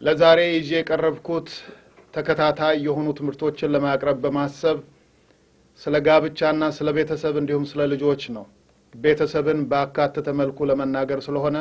ለዛሬ ይዤ የቀረብኩት ተከታታይ የሆኑ ትምህርቶችን ለማቅረብ በማሰብ ስለ ጋብቻና ስለ ቤተሰብ እንዲሁም ስለ ልጆች ነው። ቤተሰብን በአካተተ መልኩ ለመናገር ስለሆነ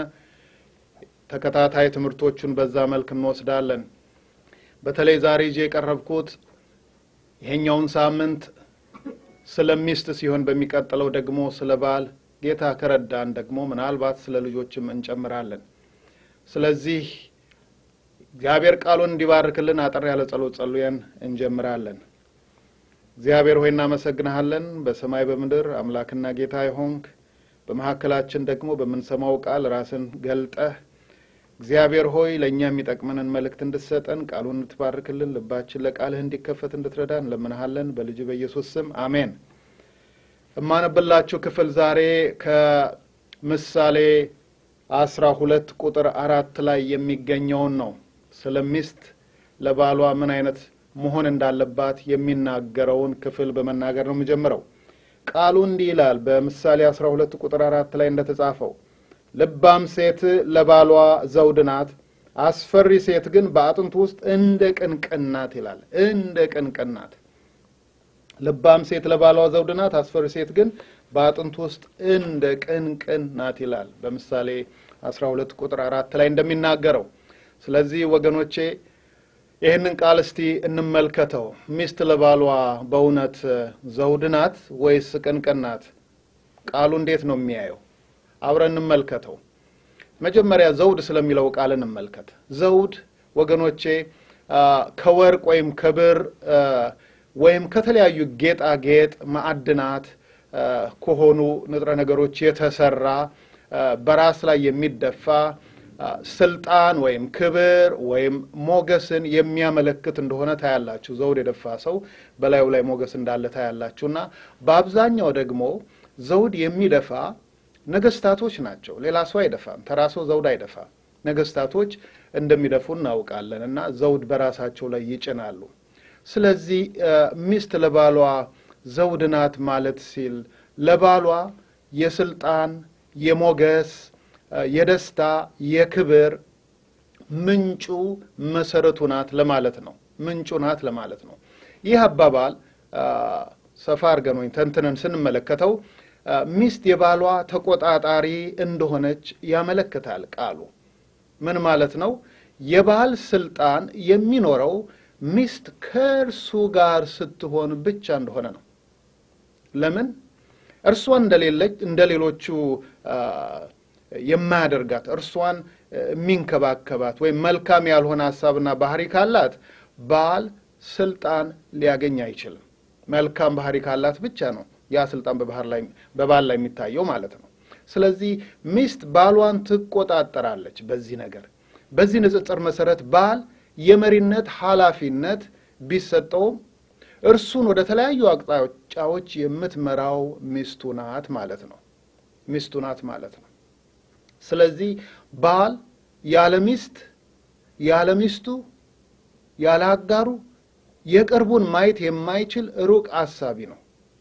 ተከታታይ ትምህርቶቹን በዛ መልክ እንወስዳለን። በተለይ ዛሬ ይዤ የቀረብኩት ይሄኛውን ሳምንት ስለ ሚስት ሲሆን በሚቀጥለው ደግሞ ስለ ባል፣ ጌታ ከረዳን ደግሞ ምናልባት ስለ ልጆችም እንጨምራለን። ስለዚህ እግዚአብሔር ቃሉን እንዲባርክልን አጠር ያለ ጸሎት ጸልየን እንጀምራለን። እግዚአብሔር ሆይ እናመሰግንሃለን። በሰማይ በምድር አምላክና ጌታ የሆንክ በመካከላችን ደግሞ በምንሰማው ቃል ራስን ገልጠህ እግዚአብሔር ሆይ ለእኛ የሚጠቅመንን መልእክት እንድትሰጠን ቃሉን እንድትባርክልን ልባችን ለቃልህ እንዲከፈት እንድትረዳ እንለምንሃለን። በልጅ በኢየሱስ ስም አሜን። እማነብላችሁ ክፍል ዛሬ ከምሳሌ አስራ ሁለት ቁጥር አራት ላይ የሚገኘውን ነው። ስለ ሚስት ለባሏ ምን አይነት መሆን እንዳለባት የሚናገረውን ክፍል በመናገር ነው የምጀምረው። ቃሉ እንዲህ ይላል። በምሳሌ አስራ ሁለት ቁጥር አራት ላይ እንደተጻፈው ልባም ሴት ለባሏ ዘውድ ናት፣ አስፈሪ ሴት ግን በአጥንቱ ውስጥ እንደ ቅንቅን ናት ይላል። እንደ ቅንቅን ናት። ልባም ሴት ለባሏ ዘውድ ናት፣ አስፈሪ ሴት ግን በአጥንቱ ውስጥ እንደ ቅንቅን ናት ይላል በምሳሌ አስራ ሁለት ቁጥር አራት ላይ እንደሚናገረው። ስለዚህ ወገኖቼ ይህንን ቃል እስቲ እንመልከተው። ሚስት ለባሏ በእውነት ዘውድ ናት ወይስ ቅንቅን ናት? ቃሉ እንዴት ነው የሚያየው? አብረን እንመልከተው። መጀመሪያ ዘውድ ስለሚለው ቃል እንመልከት። ዘውድ ወገኖቼ ከወርቅ ወይም ከብር ወይም ከተለያዩ ጌጣጌጥ ማዕድናት ከሆኑ ንጥረ ነገሮች የተሰራ በራስ ላይ የሚደፋ ስልጣን ወይም ክብር ወይም ሞገስን የሚያመለክት እንደሆነ ታያላችሁ። ዘውድ የደፋ ሰው በላዩ ላይ ሞገስ እንዳለ ታያላችሁ። እና በአብዛኛው ደግሞ ዘውድ የሚደፋ ነገስታቶች ናቸው። ሌላ ሰው አይደፋም። ተራ ሰው ዘውድ አይደፋም። ነገስታቶች እንደሚደፉ እናውቃለን። እና ዘውድ በራሳቸው ላይ ይጭናሉ። ስለዚህ ሚስት ለባሏ ዘውድ ናት ማለት ሲል ለባሏ የስልጣን የሞገስ የደስታ የክብር ምንጩ መሰረቱ ናት ለማለት ነው። ምንጩ ናት ለማለት ነው። ይህ አባባል ሰፋ አድርገን ወይም ተንትነን ስንመለከተው ሚስት የባሏ ተቆጣጣሪ እንደሆነች ያመለክታል ቃሉ። ምን ማለት ነው? የባል ስልጣን የሚኖረው ሚስት ከእርሱ ጋር ስትሆን ብቻ እንደሆነ ነው። ለምን? እርሷን እንደሌለች እንደ ሌሎቹ የማያደርጋት እርሷን የሚንከባከባት ወይም መልካም ያልሆነ ሀሳብና ባህሪ ካላት ባል ስልጣን ሊያገኝ አይችልም። መልካም ባህሪ ካላት ብቻ ነው ያ ስልጣን በባል ላይ የሚታየው ማለት ነው። ስለዚህ ሚስት ባሏን ትቆጣጠራለች። በዚህ ነገር በዚህ ንጽጽር መሰረት ባል የመሪነት ኃላፊነት ቢሰጠውም እርሱን ወደ ተለያዩ አቅጣጫዎች የምትመራው ሚስቱ ናት ማለት ነው። ሚስቱ ናት ማለት ነው። ስለዚህ ባል ያለ ሚስት ያለ ሚስቱ ያለ አጋሩ የቅርቡን ማየት የማይችል ሩቅ አሳቢ ነው።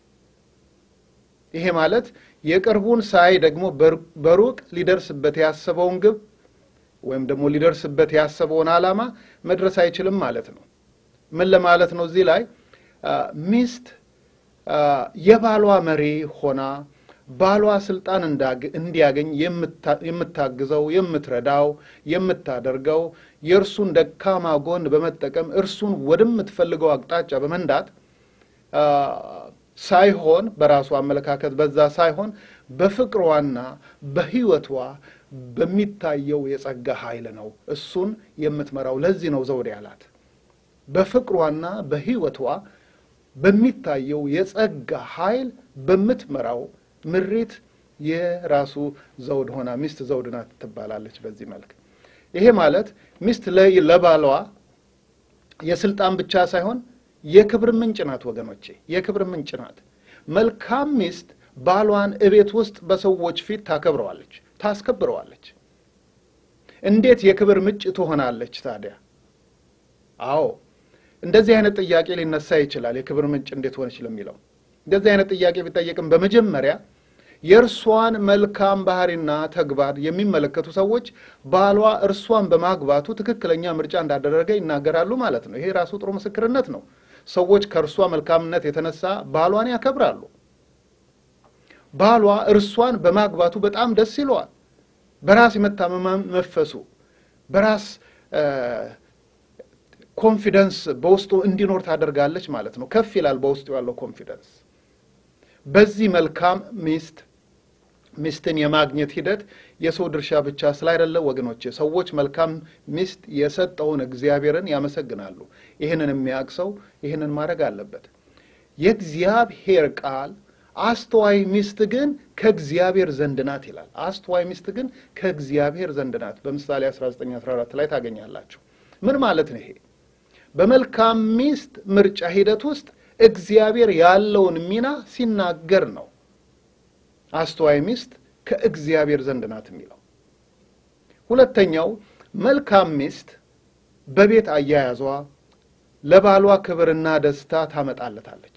ይሄ ማለት የቅርቡን ሳይ ደግሞ በሩቅ ሊደርስበት ያሰበውን ግብ ወይም ደግሞ ሊደርስበት ያሰበውን ዓላማ መድረስ አይችልም ማለት ነው። ምን ለማለት ነው? እዚህ ላይ ሚስት የባሏ መሪ ሆና ባሏ ስልጣን እንዲያገኝ የምታግዘው፣ የምትረዳው፣ የምታደርገው የእርሱን ደካማ ጎን በመጠቀም እርሱን ወደምትፈልገው አቅጣጫ በመንዳት ሳይሆን በራሱ አመለካከት በዛ ሳይሆን በፍቅሯና በሕይወቷ በሚታየው የጸጋ ኃይል ነው እሱን የምትመራው። ለዚህ ነው ዘውድ ያላት። በፍቅሯና በሕይወቷ በሚታየው የጸጋ ኃይል በምትመራው ምሪት የራሱ ዘውድ ሆና ሚስት ዘውድ ናት ትባላለች። በዚህ መልክ ይሄ ማለት ሚስት ለባሏ የስልጣን ብቻ ሳይሆን የክብር ምንጭ ናት። ወገኖቼ የክብር ምንጭ ናት። መልካም ሚስት ባሏን እቤት ውስጥ በሰዎች ፊት ታከብረዋለች፣ ታስከብረዋለች። እንዴት የክብር ምንጭ ትሆናለች ታዲያ? አዎ እንደዚህ አይነት ጥያቄ ሊነሳ ይችላል። የክብር ምንጭ እንዴት ሆነች ለሚለው እንደዚህ አይነት ጥያቄ ቢጠየቅም በመጀመሪያ የእርሷን መልካም ባህሪና ተግባር የሚመለከቱ ሰዎች ባሏ እርሷን በማግባቱ ትክክለኛ ምርጫ እንዳደረገ ይናገራሉ ማለት ነው። ይሄ ራሱ ጥሩ ምስክርነት ነው። ሰዎች ከእርሷ መልካምነት የተነሳ ባሏን ያከብራሉ። ባሏ እርሷን በማግባቱ በጣም ደስ ይለዋል። በራስ የመታመን መፈሱ በራስ ኮንፊደንስ በውስጡ እንዲኖር ታደርጋለች ማለት ነው። ከፍ ይላል በውስጡ ያለው ኮንፊደንስ። በዚህ መልካም ሚስት ሚስትን የማግኘት ሂደት የሰው ድርሻ ብቻ ስላይደለ ወገኖቼ፣ ሰዎች መልካም ሚስት የሰጠውን እግዚአብሔርን ያመሰግናሉ። ይህንን የሚያውቅ ሰው ይህንን ማድረግ አለበት። የእግዚአብሔር ቃል አስተዋይ ሚስት ግን ከእግዚአብሔር ዘንድ ናት ይላል። አስተዋይ ሚስት ግን ከእግዚአብሔር ዘንድ ናት በምሳሌ 1914 ላይ ታገኛላችሁ። ምን ማለት ነው ይሄ? በመልካም ሚስት ምርጫ ሂደት ውስጥ እግዚአብሔር ያለውን ሚና ሲናገር ነው አስተዋይ ሚስት ከእግዚአብሔር ዘንድ ናት የሚለው። ሁለተኛው መልካም ሚስት በቤት አያያዟ ለባሏ ክብርና ደስታ ታመጣለታለች።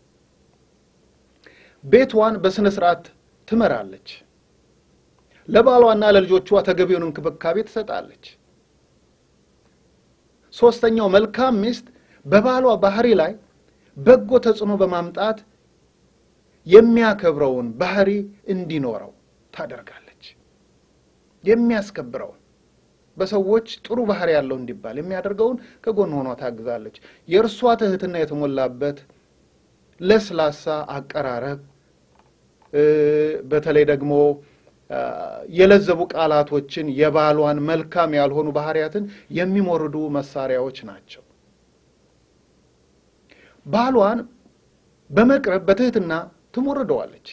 ቤቷን በሥነ ሥርዓት ትመራለች። ለባሏና ለልጆቿ ተገቢውን እንክብካቤ ትሰጣለች። ሦስተኛው መልካም ሚስት በባሏ ባህሪ ላይ በጎ ተጽዕኖ በማምጣት የሚያከብረውን ባህሪ እንዲኖረው ታደርጋለች። የሚያስከብረውን በሰዎች ጥሩ ባህሪ ያለው እንዲባል የሚያደርገውን ከጎን ሆኗ ታግዛለች። የእርሷ ትህትና የተሞላበት ለስላሳ አቀራረብ፣ በተለይ ደግሞ የለዘቡ ቃላቶችን የባሏን መልካም ያልሆኑ ባህሪያትን የሚሞርዱ መሳሪያዎች ናቸው። ባሏን በመቅረብ በትህትና ትሞርደዋለች።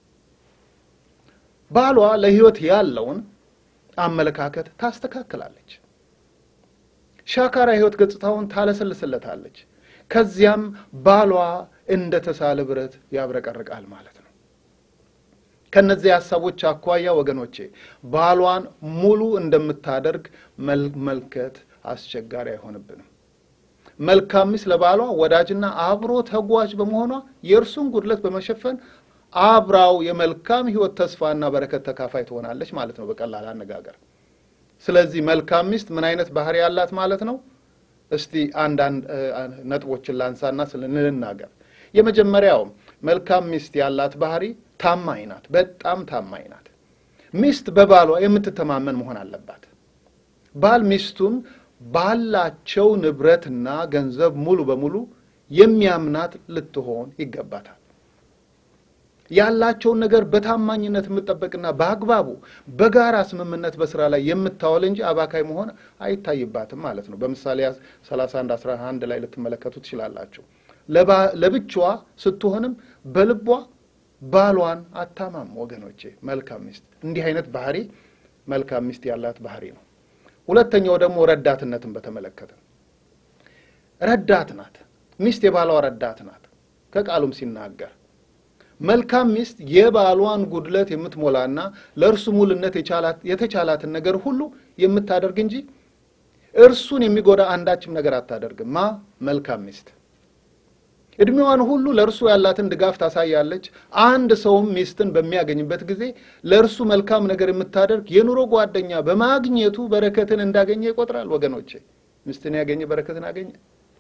ባሏ ለሕይወት ያለውን አመለካከት ታስተካክላለች። ሻካራ ሕይወት ገጽታውን ታለሰልስለታለች። ከዚያም ባሏ እንደ ተሳለ ብረት ያብረቀርቃል ማለት ነው። ከነዚህ ሀሳቦች አኳያ ወገኖቼ ባሏን ሙሉ እንደምታደርግ መልከት አስቸጋሪ አይሆንብንም። መልካም ሚስት ለባሏ ወዳጅና አብሮ ተጓዥ በመሆኗ የእርሱን ጉድለት በመሸፈን አብራው የመልካም ሕይወት ተስፋና በረከት ተካፋይ ትሆናለች ማለት ነው በቀላል አነጋገር። ስለዚህ መልካም ሚስት ምን አይነት ባህሪ ያላት ማለት ነው? እስቲ አንዳንድ ነጥቦችን ላንሳና ስልንናገር። የመጀመሪያው መልካም ሚስት ያላት ባህሪ ታማኝ ናት። በጣም ታማኝ ናት። ሚስት በባሏ የምትተማመን መሆን አለባት። ባል ሚስቱን ባላቸው ንብረትና ገንዘብ ሙሉ በሙሉ የሚያምናት ልትሆን ይገባታል። ያላቸውን ነገር በታማኝነት የምትጠበቅና በአግባቡ በጋራ ስምምነት በስራ ላይ የምታወል እንጂ አባካይ መሆን አይታይባትም ማለት ነው። በምሳሌ 31 11 ላይ ልትመለከቱ ትችላላችሁ። ለብቻዋ ስትሆንም በልቧ ባሏን አታማም። ወገኖቼ መልካም ሚስት እንዲህ አይነት ባህሪ መልካም ሚስት ያላት ባህሪ ነው። ሁለተኛው ደግሞ ረዳትነትን በተመለከተ ረዳት ናት። ሚስት የባሏ ረዳት ናት። ከቃሉም ሲናገር መልካም ሚስት የባሏን ጉድለት የምትሞላና ለእርሱ ሙልነት የተቻላትን ነገር ሁሉ የምታደርግ እንጂ እርሱን የሚጎዳ አንዳችም ነገር አታደርግም። ማ መልካም ሚስት እድሜዋን ሁሉ ለእርሱ ያላትን ድጋፍ ታሳያለች። አንድ ሰውም ሚስትን በሚያገኝበት ጊዜ ለእርሱ መልካም ነገር የምታደርግ የኑሮ ጓደኛ በማግኘቱ በረከትን እንዳገኘ ይቆጥራል። ወገኖቼ ሚስትን ያገኘ በረከትን አገኘ።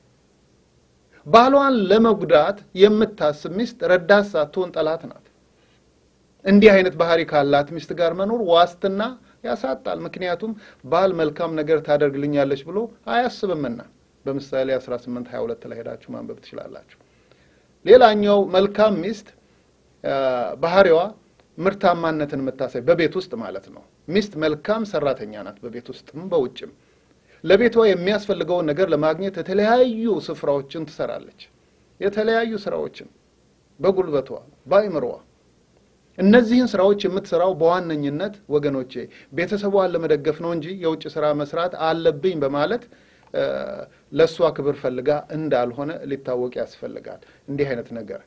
ባሏን ለመጉዳት የምታስብ ሚስት ረዳት ሳትሆን ጠላት ናት። እንዲህ አይነት ባህሪ ካላት ሚስት ጋር መኖር ዋስትና ያሳጣል። ምክንያቱም ባል መልካም ነገር ታደርግልኛለች ብሎ አያስብምና በምሳሌ 18 22 ላይ ሄዳችሁ ማንበብ ትችላላችሁ። ሌላኛው መልካም ሚስት ባህሪዋ ምርታማነትን የምታሳይ በቤት ውስጥ ማለት ነው። ሚስት መልካም ሰራተኛ ናት፣ በቤት ውስጥም በውጭም። ለቤቷ የሚያስፈልገውን ነገር ለማግኘት የተለያዩ ስፍራዎችን ትሰራለች። የተለያዩ ስራዎችን በጉልበቷ በአይምሮዋ። እነዚህን ስራዎች የምትሰራው በዋነኝነት ወገኖቼ ቤተሰቧን ለመደገፍ ነው እንጂ የውጭ ስራ መስራት አለብኝ በማለት ለእሷ ክብር ፈልጋ እንዳልሆነ ሊታወቅ ያስፈልጋል። እንዲህ አይነት ነገር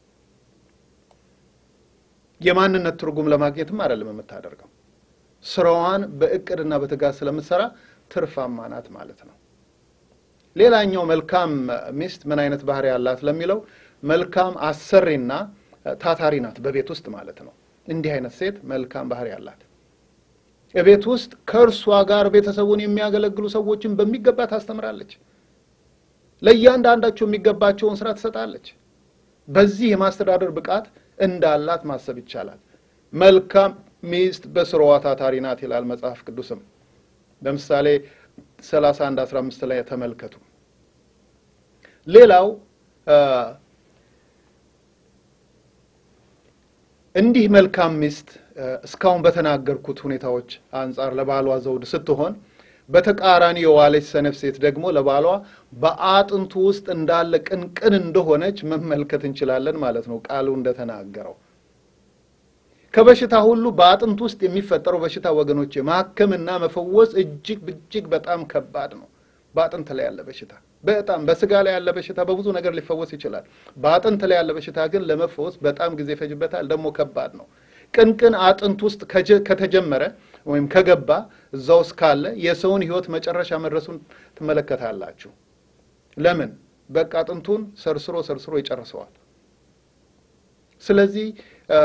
የማንነት ትርጉም ለማግኘትም አይደለም የምታደርገው። ስራዋን በእቅድና በትጋት ስለምትሰራ ትርፋማ ናት ማለት ነው። ሌላኛው መልካም ሚስት ምን አይነት ባህሪ ያላት ለሚለው መልካም አሰሪና ታታሪ ናት፣ በቤት ውስጥ ማለት ነው። እንዲህ አይነት ሴት መልካም ባህሪ አላት። እቤት ውስጥ ከእርሷ ጋር ቤተሰቡን የሚያገለግሉ ሰዎችን በሚገባ ታስተምራለች። ለእያንዳንዳቸው የሚገባቸውን ስራ ትሰጣለች። በዚህ የማስተዳደር ብቃት እንዳላት ማሰብ ይቻላል። መልካም ሚስት በስራዋ ታታሪ ናት ይላል መጽሐፍ ቅዱስም። ለምሳሌ 31 15 ላይ ተመልከቱ። ሌላው እንዲህ መልካም ሚስት እስካሁን በተናገርኩት ሁኔታዎች አንጻር ለባሏ ዘውድ ስትሆን በተቃራኒ የዋለች ሰነፍ ሴት ደግሞ ለባሏ በአጥንቱ ውስጥ እንዳለ ቅንቅን እንደሆነች መመልከት እንችላለን ማለት ነው። ቃሉ እንደተናገረው ከበሽታ ሁሉ በአጥንት ውስጥ የሚፈጠረው በሽታ ወገኖች ማከምና መፈወስ እጅግ እጅግ በጣም ከባድ ነው። በአጥንት ላይ ያለ በሽታ በጣም በስጋ ላይ ያለ በሽታ በብዙ ነገር ሊፈወስ ይችላል። በአጥንት ላይ ያለ በሽታ ግን ለመፈወስ በጣም ጊዜ ይፈጅበታል፣ ደግሞ ከባድ ነው። ቅንቅን አጥንት ውስጥ ከተጀመረ ወይም ከገባ እዛ ውስጥ ካለ የሰውን ሕይወት መጨረሻ መድረሱን ትመለከታላችሁ። ለምን? በቃ አጥንቱን ሰርስሮ ሰርስሮ ይጨርሰዋል። ስለዚህ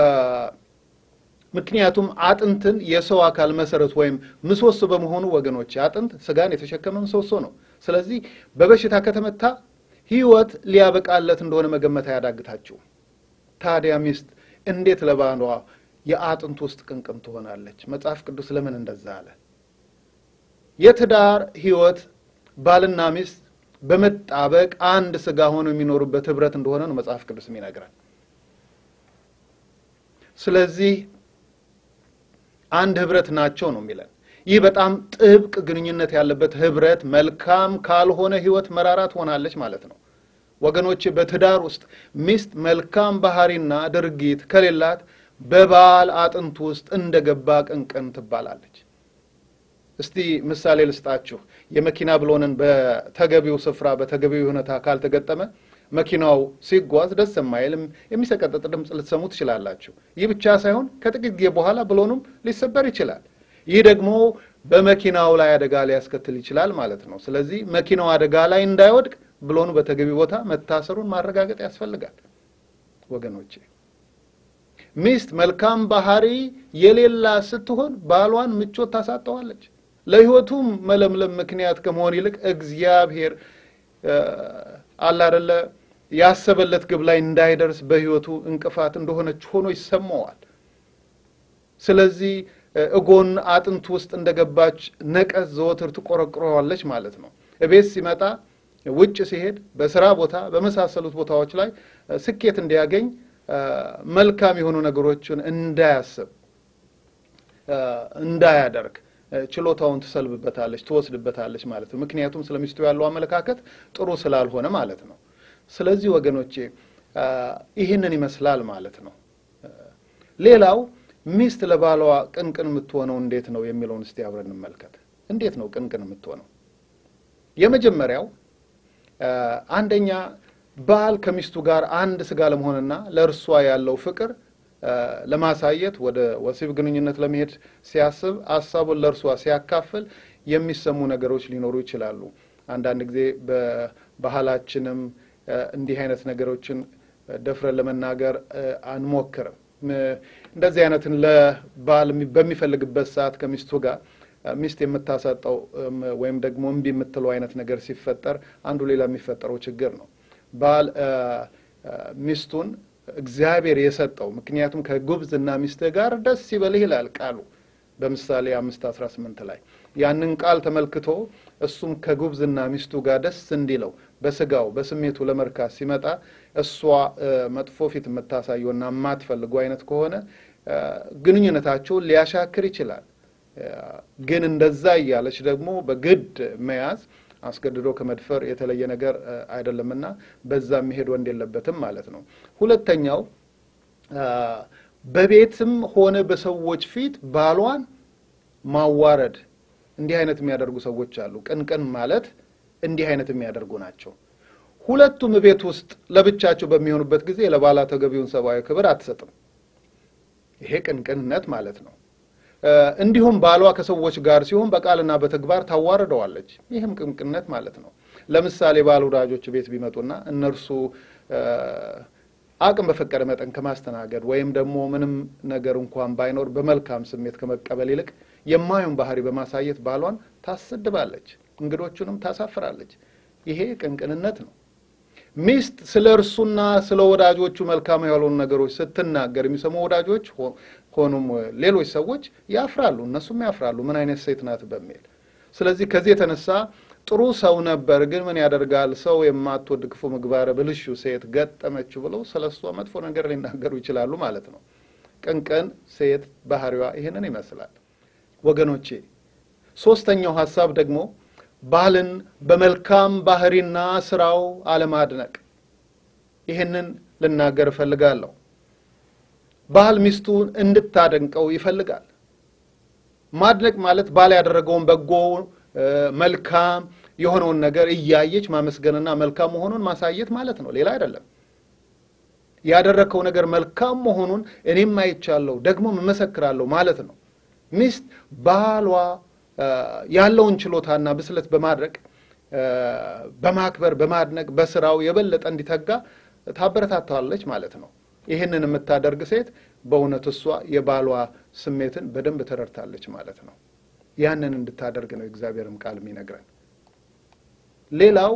ምክንያቱም አጥንትን የሰው አካል መሰረት ወይም ምሰሶ በመሆኑ ወገኖች አጥንት ስጋን የተሸከመ ምሰሶ ነው። ስለዚህ በበሽታ ከተመታ ሕይወት ሊያበቃለት እንደሆነ መገመት አያዳግታችሁም። ታዲያ ሚስት እንዴት ለባሏ የአጥንት ውስጥ ቅንቅን ትሆናለች? መጽሐፍ ቅዱስ ለምን እንደዛ አለ? የትዳር ሕይወት ባልና ሚስት በመጣበቅ አንድ ስጋ ሆነው የሚኖሩበት ህብረት እንደሆነ ነው መጽሐፍ ቅዱስ የሚነግረን። ስለዚህ አንድ ህብረት ናቸው ነው የሚለን። ይህ በጣም ጥብቅ ግንኙነት ያለበት ህብረት መልካም ካልሆነ ህይወት መራራ ትሆናለች ማለት ነው። ወገኖች በትዳር ውስጥ ሚስት መልካም ባህሪና ድርጊት ከሌላት በባል አጥንት ውስጥ እንደገባ ቅንቅን ትባላለች። እስቲ ምሳሌ ልስጣችሁ። የመኪና ብሎንን በተገቢው ስፍራ በተገቢው ሁኔታ ካልተገጠመ መኪናው ሲጓዝ ደስ የማይልም የሚሰቀጥጥ ድምፅ ልትሰሙ ትችላላችሁ። ይህ ብቻ ሳይሆን ከጥቂት ጊዜ በኋላ ብሎኑም ሊሰበር ይችላል። ይህ ደግሞ በመኪናው ላይ አደጋ ሊያስከትል ይችላል ማለት ነው። ስለዚህ መኪናው አደጋ ላይ እንዳይወድቅ ብሎኑ በተገቢ ቦታ መታሰሩን ማረጋገጥ ያስፈልጋል። ወገኖቼ ሚስት መልካም ባህሪ የሌላ ስትሆን ባሏን ምቾት ታሳጠዋለች። ለሕይወቱም መለምለም ምክንያት ከመሆን ይልቅ እግዚአብሔር አለ አይደለ ያሰበለት ግብ ላይ እንዳይደርስ በሕይወቱ እንቅፋት እንደሆነች ሆኖ ይሰማዋል። ስለዚህ እጎን አጥንት ውስጥ እንደገባች ነቀዝ ዘወትር ትቆረቁረዋለች ማለት ነው። እቤት ሲመጣ፣ ውጭ ሲሄድ፣ በስራ ቦታ በመሳሰሉት ቦታዎች ላይ ስኬት እንዲያገኝ መልካም የሆኑ ነገሮችን እንዳያስብ እንዳያደርግ ችሎታውን ትሰልብበታለች፣ ትወስድበታለች ማለት ነው። ምክንያቱም ስለ ሚስቱ ያለው አመለካከት ጥሩ ስላልሆነ ማለት ነው። ስለዚህ ወገኖቼ ይህንን ይመስላል ማለት ነው። ሌላው ሚስት ለባሏ ቅንቅን የምትሆነው እንዴት ነው የሚለውን እስቲ አብረን እንመልከት። እንዴት ነው ቅንቅን የምትሆነው? የመጀመሪያው አንደኛ ባል ከሚስቱ ጋር አንድ ስጋ ለመሆንና ለእርሷ ያለው ፍቅር ለማሳየት ወደ ወሲብ ግንኙነት ለመሄድ ሲያስብ ሀሳቡን ለእርሷ ሲያካፍል የሚሰሙ ነገሮች ሊኖሩ ይችላሉ። አንዳንድ ጊዜ በባህላችንም እንዲህ አይነት ነገሮችን ደፍረን ለመናገር አንሞክርም። እንደዚህ አይነትን ለባል በሚፈልግበት ሰዓት ከሚስቱ ጋር ሚስት የምታሰጠው ወይም ደግሞ እምቢ የምትለው አይነት ነገር ሲፈጠር አንዱ ሌላ የሚፈጠረው ችግር ነው። ባል ሚስቱን እግዚአብሔር የሰጠው ምክንያቱም ከጉብዝና ሚስትህ ጋር ደስ ይበልህ ይላል ቃሉ በምሳሌ አምስት አስራ ስምንት ላይ ያንን ቃል ተመልክቶ እሱም ከጉብዝና ሚስቱ ጋር ደስ እንዲለው በስጋው በስሜቱ ለመርካት ሲመጣ እሷ መጥፎ ፊት የምታሳየውና የማትፈልገው አይነት ከሆነ ግንኙነታቸውን ሊያሻክር ይችላል። ግን እንደዛ እያለች ደግሞ በግድ መያዝ አስገድዶ ከመድፈር የተለየ ነገር አይደለምና በዛ የሚሄድ ወንድ የለበትም ማለት ነው። ሁለተኛው በቤትም ሆነ በሰዎች ፊት ባሏን ማዋረድ። እንዲህ አይነት የሚያደርጉ ሰዎች አሉ። ቅንቅን ማለት እንዲህ አይነት የሚያደርጉ ናቸው። ሁለቱም ቤት ውስጥ ለብቻቸው በሚሆኑበት ጊዜ ለባሏ ተገቢውን ሰብአዊ ክብር አትሰጥም። ይሄ ቅንቅንነት ማለት ነው። እንዲሁም ባሏ ከሰዎች ጋር ሲሆን በቃልና በተግባር ታዋርደዋለች። ይህም ቅንቅንነት ማለት ነው። ለምሳሌ ባል ወዳጆች ቤት ቢመጡና እነርሱ አቅም በፈቀደ መጠን ከማስተናገድ ወይም ደግሞ ምንም ነገር እንኳን ባይኖር በመልካም ስሜት ከመቀበል ይልቅ የማዩን ባህሪ በማሳየት ባሏን ታሰድባለች፣ እንግዶቹንም ታሳፍራለች። ይሄ ቅንቅንነት ነው። ሚስት ስለ እርሱና ስለ ወዳጆቹ መልካም ያልሆኑ ነገሮች ስትናገር የሚሰሙ ወዳጆች ሆኑም ሌሎች ሰዎች ያፍራሉ፣ እነሱም ያፍራሉ ምን አይነት ሴት ናት በሚል። ስለዚህ ከዚህ የተነሳ ጥሩ ሰው ነበር፣ ግን ምን ያደርጋል ሰው የማትወድ ክፉ ምግባረ ብልሹ ሴት ገጠመችው ብለው ስለ እሷ መጥፎ ነገር ሊናገሩ ይችላሉ ማለት ነው። ቅንቅን ሴት ባህሪዋ ይህንን ይመስላል ወገኖቼ። ሶስተኛው ሀሳብ ደግሞ ባልን በመልካም ባህሪና ስራው አለማድነቅ። ይህንን ልናገር እፈልጋለሁ። ባል ሚስቱን እንድታደንቀው ይፈልጋል። ማድነቅ ማለት ባል ያደረገውን በጎ መልካም የሆነውን ነገር እያየች ማመስገንና መልካም መሆኑን ማሳየት ማለት ነው። ሌላ አይደለም። ያደረግከው ነገር መልካም መሆኑን እኔም አይቻለሁ ደግሞ እመሰክራለሁ ማለት ነው። ሚስት ባሏ ያለውን ችሎታና ብስለት በማድረግ በማክበር በማድነቅ በስራው የበለጠ እንዲተጋ ታበረታታለች ማለት ነው። ይህንን የምታደርግ ሴት በእውነት እሷ የባሏ ስሜትን በደንብ ተረድታለች ማለት ነው። ያንን እንድታደርግ ነው የእግዚአብሔርም ቃል የሚነግረን። ሌላው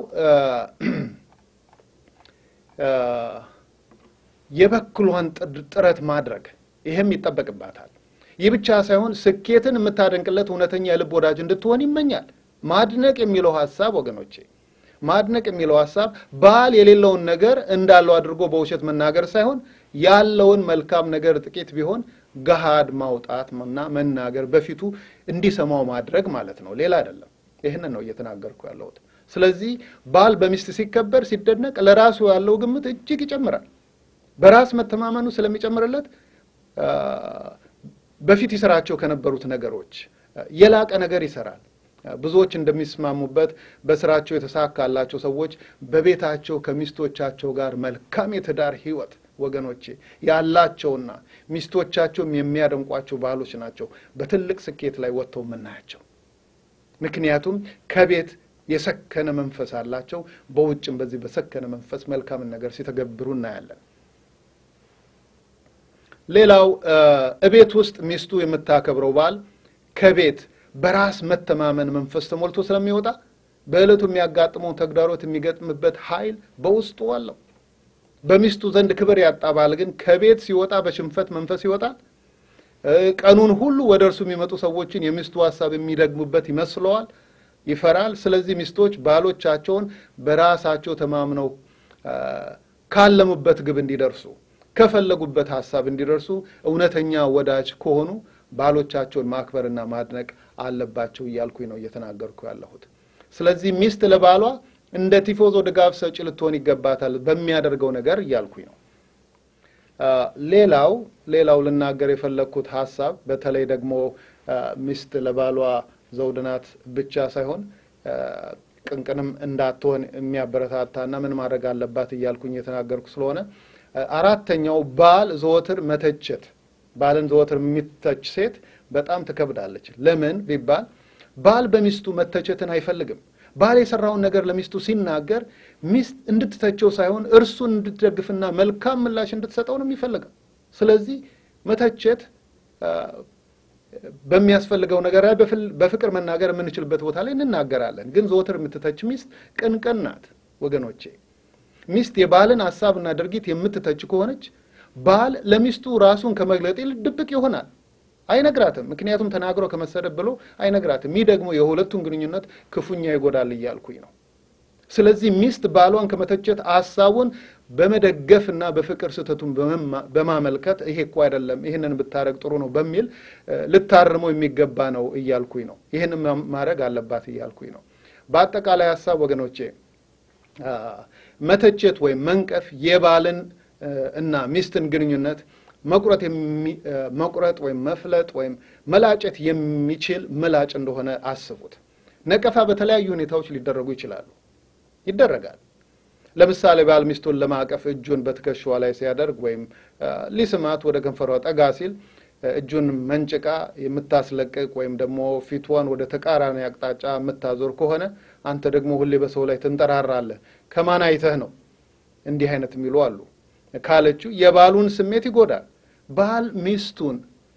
የበኩሏን ጥረት ማድረግ ይህም ይጠበቅባታል። ይህ ብቻ ሳይሆን ስኬትን የምታደንቅለት እውነተኛ የልብ ወዳጅ እንድትሆን ይመኛል። ማድነቅ የሚለው ሀሳብ ወገኖቼ፣ ማድነቅ የሚለው ሀሳብ ባል የሌለውን ነገር እንዳለው አድርጎ በውሸት መናገር ሳይሆን ያለውን መልካም ነገር ጥቂት ቢሆን ገሃድ ማውጣት እና መናገር በፊቱ እንዲሰማው ማድረግ ማለት ነው። ሌላ አይደለም። ይህንን ነው እየተናገርኩ ያለሁት። ስለዚህ ባል በሚስት ሲከበር፣ ሲደነቅ ለራሱ ያለው ግምት እጅግ ይጨምራል። በራስ መተማመኑ ስለሚጨምርለት በፊት ይሰራቸው ከነበሩት ነገሮች የላቀ ነገር ይሰራል። ብዙዎች እንደሚስማሙበት በስራቸው የተሳካላቸው ሰዎች በቤታቸው ከሚስቶቻቸው ጋር መልካም የትዳር ሕይወት ወገኖቼ ያላቸውና ሚስቶቻቸውም የሚያደንቋቸው ባሎች ናቸው በትልቅ ስኬት ላይ ወጥተው የምናያቸው። ምክንያቱም ከቤት የሰከነ መንፈስ አላቸው። በውጭም በዚህ በሰከነ መንፈስ መልካምን ነገር ሲተገብሩ እናያለን። ሌላው እቤት ውስጥ ሚስቱ የምታከብረው ባል ከቤት በራስ መተማመን መንፈስ ተሞልቶ ስለሚወጣ በዕለቱ የሚያጋጥመውን ተግዳሮት የሚገጥምበት ኃይል በውስጡ አለው። በሚስቱ ዘንድ ክብር ያጣ ባል ግን ከቤት ሲወጣ በሽንፈት መንፈስ ይወጣል። ቀኑን ሁሉ ወደ እርሱ የሚመጡ ሰዎችን የሚስቱ ሀሳብ የሚደግሙበት ይመስለዋል፣ ይፈራል። ስለዚህ ሚስቶች ባሎቻቸውን በራሳቸው ተማምነው ካለሙበት ግብ እንዲደርሱ ከፈለጉበት ሀሳብ እንዲደርሱ እውነተኛ ወዳጅ ከሆኑ ባሎቻቸውን ማክበርና ማድነቅ አለባቸው እያልኩኝ ነው እየተናገርኩ ያለሁት። ስለዚህ ሚስት ለባሏ እንደ ቲፎዞ ድጋፍ ሰጪ ልትሆን ይገባታል በሚያደርገው ነገር እያልኩኝ ነው። ሌላው ሌላው ልናገር የፈለግኩት ሀሳብ በተለይ ደግሞ ሚስት ለባሏ ዘውድ ናት ብቻ ሳይሆን ቅንቅንም እንዳትሆን የሚያበረታታና ምን ማድረግ አለባት እያልኩኝ የተናገርኩ ስለሆነ አራተኛው ባል ዘወትር መተቸት። ባልን ዘወትር የሚተች ሴት በጣም ትከብዳለች። ለምን ቢባል ባል በሚስቱ መተቸትን አይፈልግም። ባል የሰራውን ነገር ለሚስቱ ሲናገር ሚስት እንድትተቸው ሳይሆን እርሱን እንድትደግፍና መልካም ምላሽ እንድትሰጠው ነው የሚፈልገው። ስለዚህ መተቸት በሚያስፈልገው ነገር ላይ በፍቅር መናገር የምንችልበት ቦታ ላይ እንናገራለን። ግን ዘወትር የምትተች ሚስት ቅንቅን ናት ወገኖቼ። ሚስት የባልን ሀሳብና ድርጊት የምትተች ከሆነች ባል ለሚስቱ ራሱን ከመግለጥ ይልቅ ድብቅ ይሆናል፣ አይነግራትም። ምክንያቱም ተናግሮ ከመሰደብ ብሎ አይነግራትም። ይህ ደግሞ የሁለቱን ግንኙነት ክፉኛ ይጎዳል እያልኩኝ ነው። ስለዚህ ሚስት ባሏን ከመተቸት ሀሳቡን በመደገፍና በፍቅር ስህተቱን በማመልከት ይሄ እኮ አይደለም፣ ይህንን ብታረግ ጥሩ ነው በሚል ልታርመው የሚገባ ነው እያልኩኝ ነው። ይህን ማድረግ አለባት እያልኩኝ ነው። በአጠቃላይ ሀሳብ ወገኖቼ መተቸት ወይም መንቀፍ የባልን እና ሚስትን ግንኙነት መቁረጥ መቁረጥ ወይም መፍለጥ ወይም መላጨት የሚችል ምላጭ እንደሆነ አስቡት። ነቀፋ በተለያዩ ሁኔታዎች ሊደረጉ ይችላሉ፣ ይደረጋል። ለምሳሌ ባል ሚስቱን ለማቀፍ እጁን በትከሻዋ ላይ ሲያደርግ ወይም ሊስማት ወደ ከንፈሯ ጠጋ ሲል እጁን መንጭቃ የምታስለቅቅ ወይም ደግሞ ፊቷን ወደ ተቃራኒ አቅጣጫ የምታዞር ከሆነ አንተ ደግሞ ሁሌ በሰው ላይ ትንጠራራለህ። ከማን አይተህ ነው? እንዲህ አይነት የሚሉ አሉ። ካለችው የባሉን ስሜት ይጎዳል። ባል ሚስቱን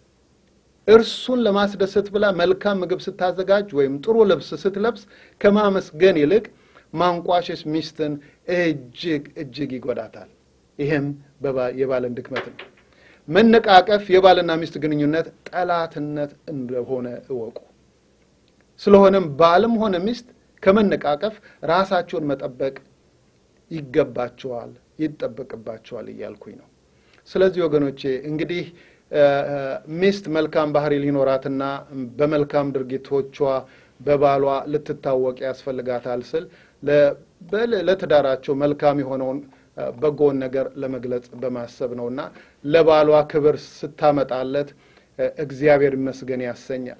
እርሱን ለማስደሰት ብላ መልካም ምግብ ስታዘጋጅ ወይም ጥሩ ልብስ ስትለብስ ከማመስገን ይልቅ ማንቋሸሽ ሚስትን እጅግ እጅግ ይጎዳታል። ይህም የባልን ድክመት ነው። መነቃቀፍ የባልና ሚስት ግንኙነት ጠላትነት እንደሆነ እወቁ። ስለሆነም ባልም ሆነ ሚስት ከመነቃቀፍ ራሳቸውን መጠበቅ ይገባቸዋል፣ ይጠበቅባቸዋል እያልኩኝ ነው። ስለዚህ ወገኖቼ እንግዲህ ሚስት መልካም ባህሪ ሊኖራትና በመልካም ድርጊቶቿ በባሏ ልትታወቅ ያስፈልጋታል ስል ለትዳራቸው መልካም የሆነውን በጎውን ነገር ለመግለጽ በማሰብ ነው እና ለባሏ ክብር ስታመጣለት እግዚአብሔር ይመስገን ያሰኛል።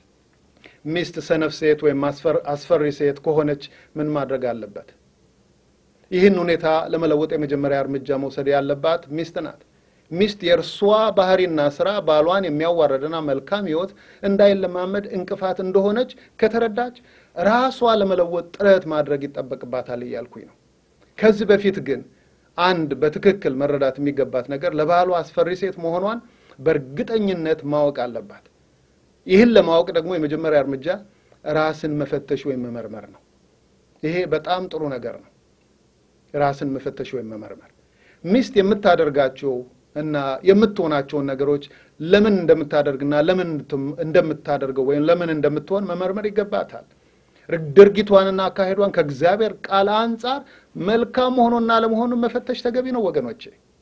ሚስት ሰነፍ ሴት ወይም አስፈሪ ሴት ከሆነች ምን ማድረግ አለበት? ይህን ሁኔታ ለመለወጥ የመጀመሪያ እርምጃ መውሰድ ያለባት ሚስት ናት። ሚስት የእርሷ ባህሪና ስራ ባሏን የሚያዋረድና መልካም ሕይወት እንዳይለማመድ እንቅፋት እንደሆነች ከተረዳች ራሷ ለመለወጥ ጥረት ማድረግ ይጠበቅባታል እያልኩኝ ነው። ከዚህ በፊት ግን አንድ በትክክል መረዳት የሚገባት ነገር ለባሏ አስፈሪ ሴት መሆኗን በእርግጠኝነት ማወቅ አለባት። ይህን ለማወቅ ደግሞ የመጀመሪያ እርምጃ ራስን መፈተሽ ወይም መመርመር ነው። ይሄ በጣም ጥሩ ነገር ነው። ራስን መፈተሽ ወይም መመርመር ሚስት የምታደርጋቸው እና የምትሆናቸውን ነገሮች ለምን እንደምታደርግና ለምን እንደምታደርገው ወይም ለምን እንደምትሆን መመርመር ይገባታል። ድርጊቷንና አካሄዷን ከእግዚአብሔር ቃል አንጻር መልካም መሆኑና አለመሆኑን መፈተሽ ተገቢ ነው ወገኖቼ፣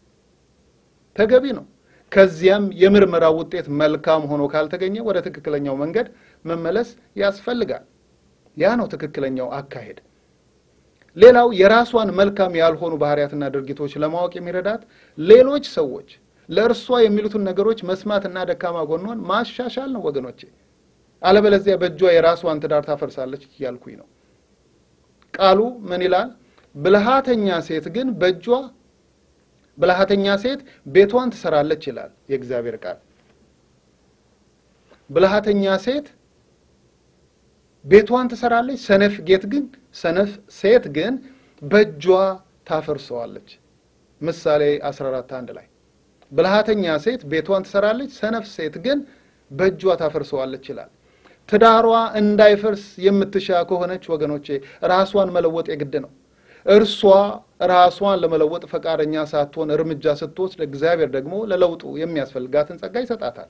ተገቢ ነው። ከዚያም የምርመራ ውጤት መልካም ሆኖ ካልተገኘ ወደ ትክክለኛው መንገድ መመለስ ያስፈልጋል። ያ ነው ትክክለኛው አካሄድ። ሌላው የራሷን መልካም ያልሆኑ ባህሪያትና ድርጊቶች ለማወቅ የሚረዳት ሌሎች ሰዎች ለእርሷ የሚሉትን ነገሮች መስማትና ደካማ ጎኗን ማሻሻል ነው ወገኖቼ። አለበለዚያ በእጇ የራሷን ትዳር ታፈርሳለች እያልኩኝ ነው። ቃሉ ምን ይላል? ብልሃተኛ ሴት ግን በእጇ ብልሃተኛ ሴት ቤቷን ትሰራለች ይላል የእግዚአብሔር ቃል። ብልሃተኛ ሴት ቤቷን ትሰራለች፣ ሰነፍ ጌት ግን ሰነፍ ሴት ግን በእጇ ታፈርሰዋለች። ምሳሌ 14 አንድ ላይ ብልሃተኛ ሴት ቤቷን ትሰራለች፣ ሰነፍ ሴት ግን በእጇ ታፈርሰዋለች ይላል። ትዳሯ እንዳይፈርስ የምትሻ ከሆነች ወገኖቼ ራሷን መለወጥ የግድ ነው። እርሷ ራሷን ለመለወጥ ፈቃደኛ ሳትሆን እርምጃ ስትወስድ እግዚአብሔር ደግሞ ለለውጡ የሚያስፈልጋትን ጸጋ ይሰጣታል።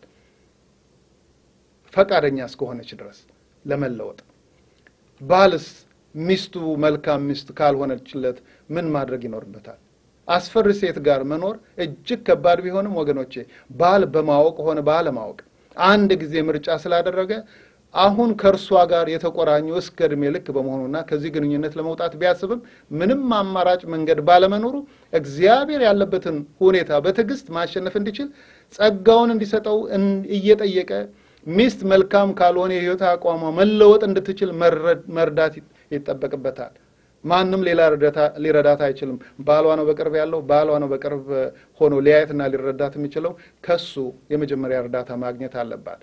ፈቃደኛ እስከሆነች ድረስ ለመለወጥ። ባልስ ሚስቱ መልካም ሚስት ካልሆነችለት ምን ማድረግ ይኖርበታል? አስፈሪ ሴት ጋር መኖር እጅግ ከባድ ቢሆንም ወገኖቼ ባል በማወቅ ሆነ ባለማወቅ አንድ ጊዜ ምርጫ ስላደረገ አሁን ከእርሷ ጋር የተቆራኘው እስከ ዕድሜ ልክ በመሆኑና ከዚህ ግንኙነት ለመውጣት ቢያስብም ምንም አማራጭ መንገድ ባለመኖሩ እግዚአብሔር ያለበትን ሁኔታ በትዕግስት ማሸነፍ እንዲችል ጸጋውን እንዲሰጠው እየጠየቀ ሚስት መልካም ካልሆነ የሕይወት አቋሟ መለወጥ እንድትችል መርዳት ይጠበቅበታል። ማንም ሌላ ሊረዳት አይችልም። ባሏ ነው በቅርብ ያለው። ባሏ ነው በቅርብ ሆኖ ሊያየትና ሊረዳት የሚችለው። ከሱ የመጀመሪያ እርዳታ ማግኘት አለባት።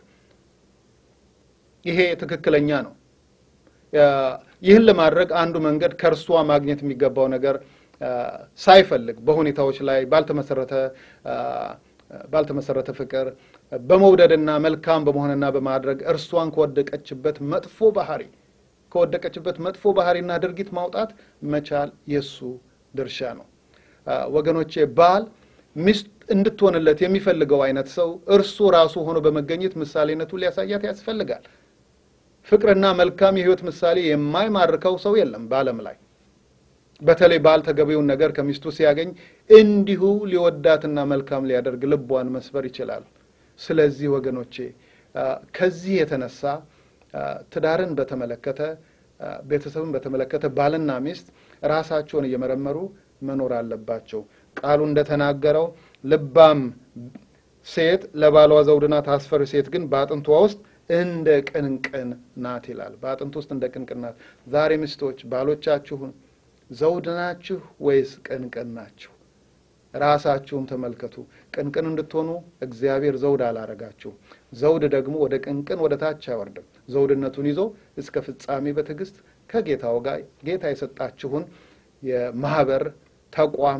ይሄ ትክክለኛ ነው። ይህን ለማድረግ አንዱ መንገድ ከእርሷ ማግኘት የሚገባው ነገር ሳይፈልግ በሁኔታዎች ላይ ባልተመሰረተ ባልተመሰረተ ፍቅር በመውደድና መልካም በመሆንና በማድረግ እርሷን ከወደቀችበት መጥፎ ባህሪ ከወደቀችበት መጥፎ ባህሪና ድርጊት ማውጣት መቻል የሱ ድርሻ ነው። ወገኖቼ ባል ሚስት እንድትሆንለት የሚፈልገው አይነት ሰው እርሱ ራሱ ሆኖ በመገኘት ምሳሌነቱ ሊያሳያት ያስፈልጋል። ፍቅርና መልካም የሕይወት ምሳሌ የማይማርከው ሰው የለም በዓለም ላይ። በተለይ ባል ተገቢውን ነገር ከሚስቱ ሲያገኝ እንዲሁ ሊወዳትና መልካም ሊያደርግ ልቧን መስበር ይችላል። ስለዚህ ወገኖቼ ከዚህ የተነሳ ትዳርን በተመለከተ ቤተሰብን በተመለከተ ባልና ሚስት ራሳቸውን እየመረመሩ መኖር አለባቸው። ቃሉ እንደተናገረው ልባም ሴት ለባሏ ዘውድ ናት፣ አስፈሪ ሴት ግን በአጥንቷ ውስጥ እንደ ቅንቅን ናት ይላል። በአጥንት ውስጥ እንደ ቅንቅን ናት። ዛሬ ሚስቶች ባሎቻችሁን ዘውድ ናችሁ ወይስ ቅንቅን ናችሁ? ራሳችሁን ተመልከቱ። ቅንቅን እንድትሆኑ እግዚአብሔር ዘውድ አላረጋችሁም። ዘውድ ደግሞ ወደ ቅንቅን ወደ ታች አይወርድም። ዘውድነቱን ይዞ እስከ ፍጻሜ በትዕግስት ከጌታው ጋር ጌታ የሰጣችሁን የማህበር ተቋም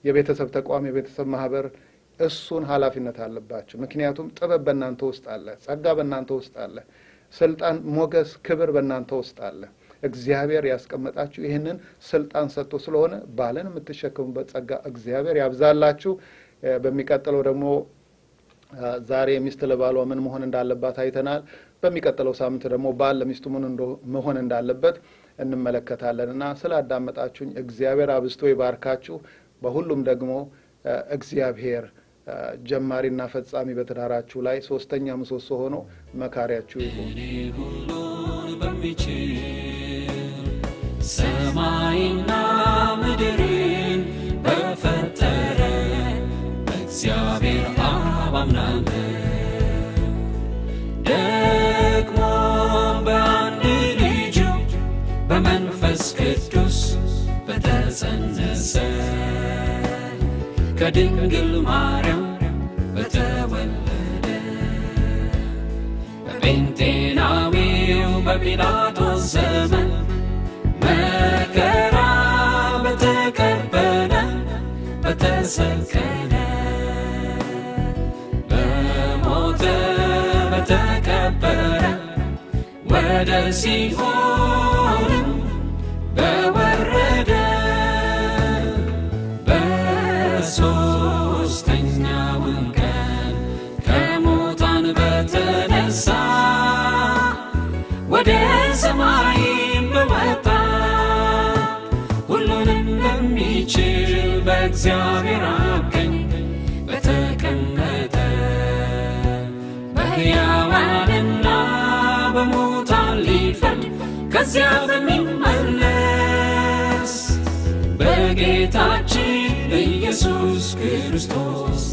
የቤተሰብ ተቋም፣ የቤተሰብ ማህበር እሱን ኃላፊነት አለባችሁ። ምክንያቱም ጥበብ በእናንተ ውስጥ አለ፣ ጸጋ በእናንተ ውስጥ አለ፣ ስልጣን፣ ሞገስ፣ ክብር በእናንተ ውስጥ አለ። እግዚአብሔር ያስቀመጣችሁ ይህንን ስልጣን ሰጥቶ ስለሆነ ባልን የምትሸከሙበት ጸጋ እግዚአብሔር ያብዛላችሁ። በሚቀጥለው ደግሞ ዛሬ ሚስት ለባሏ ምን መሆን እንዳለባት አይተናል። በሚቀጥለው ሳምንት ደግሞ ባል ለሚስቱ ምን መሆን እንዳለበት እንመለከታለን እና ስላዳመጣችሁኝ እግዚአብሔር አብዝቶ ይባርካችሁ። በሁሉም ደግሞ እግዚአብሔር ጀማሪና ፈጻሚ በትዳራችሁ ላይ ሶስተኛ ምሰሶ ሆኖ መካሪያችሁ ይሁን። እኔ ሁሉን በሚችል ሰማይና ምድርን በፈጠረ በእግዚአብሔር አብ አምናለሁ። ደግሞ በአንድ ልጁ በመንፈስ ቅዱስ በተጸነሰ ከድንግል ማርያም በተወለደ በጴንጤናዊው በጲላጦስ ዘመን መከራ በተቀበለ በተሰቀለ በሞተ በተቀበረ ወደ ሲኦልም በወረደ በሦስተኛውም ቀን ከሙታን በተነሳ ወደ ሰማይም በወጣ ሁሉንም በሚችል በእግዚአብሔር አብ ቀኝ በተቀመጠ በሕያዋንና በሙታን ሊፈርድ ከዚያ በሚመለስ በጌታችን ኢየሱስ ክርስቶስ